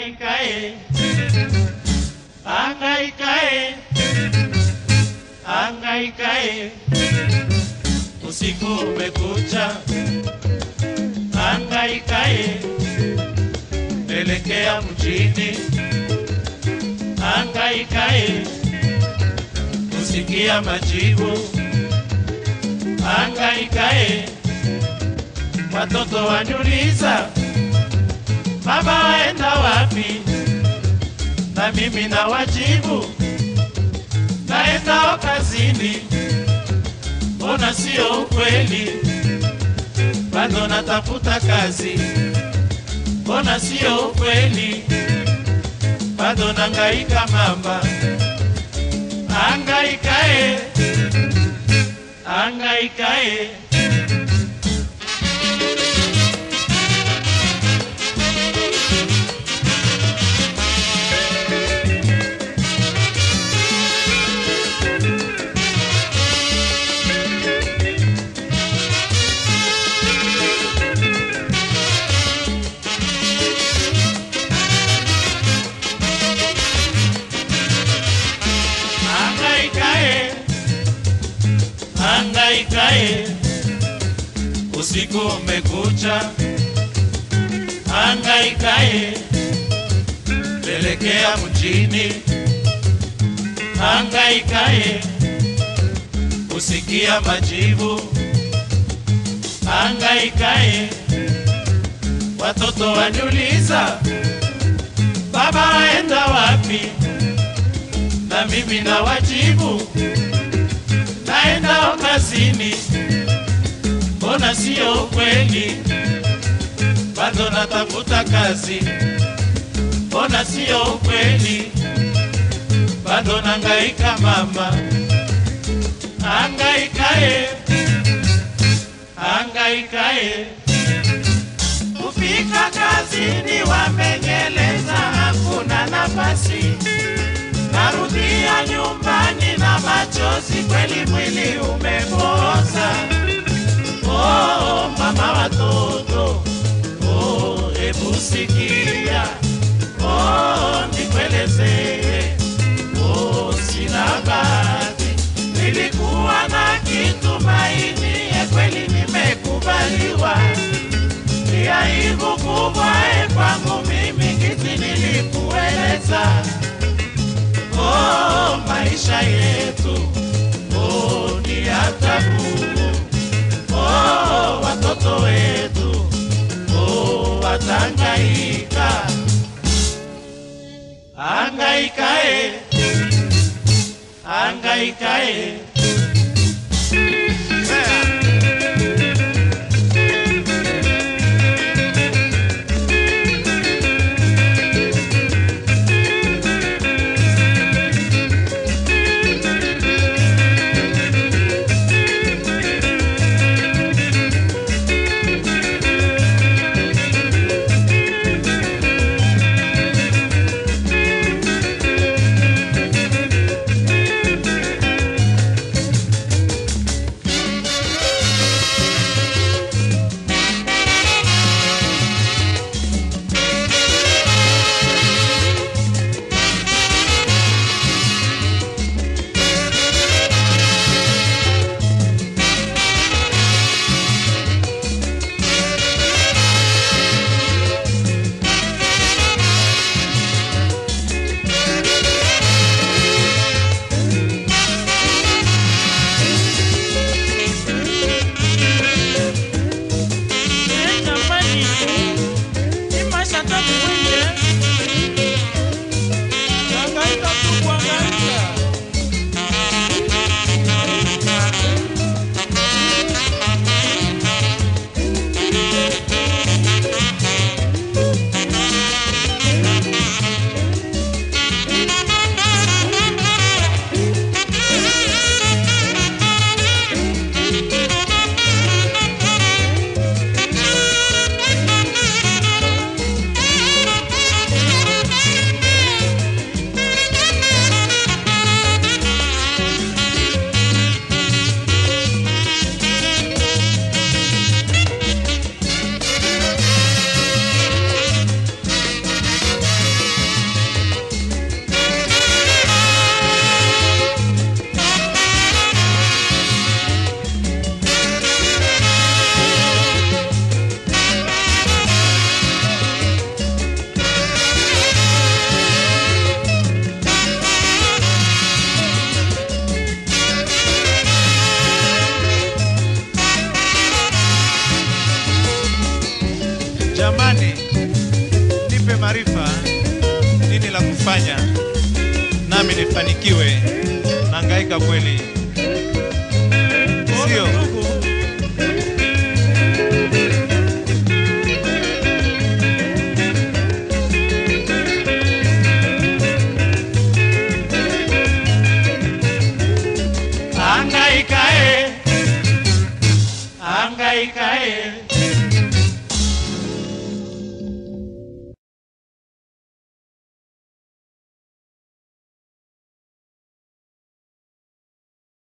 Angaikae, angaikae, angaikae, usiku umekucha, angaikae, elekea mjini, angaikae, usikia majibu, angaikae, watoto waniuliza baba waenda wapi? Na mimi na wajibu naenda kazini. Mbona sio ukweli? Bado natafuta kazi. Mbona sio ukweli? Bado nangaika mamba, angaikae, angaikae. Angaikae, angaikae, usiku umekucha. Angaikae, pelekea mjini. Angaikae, usikia majibu. Angaikae, watoto waniuliza, baba waenda wapi? na mimi na wajibu naenda kazini. Mbona sio kweli? Bado natafuta kazi. Mbona sio kweli? Bado nangaika mama, angaikae, angaikae kufika kazini, wamenyeleza hakuna nafasi narudia nyumbani na machozi, kweli mwili umepoza. Oh, mama watoto, oh, hebu sikia, oh, nikuelezee, oh, sina bahati, nilikuwa na kitumaini, ya kweli nimekubaliwa, ni aibu kubwa eh, kwangu mimi, kiti nilikueleza oh, maisha yetu oh, ni ya tabu oh, watoto wetu oh, watangaika angaikae angaikae Jamani, nipe maarifa, nini la kufanya nami nifanikiwe. Nangaika kweli.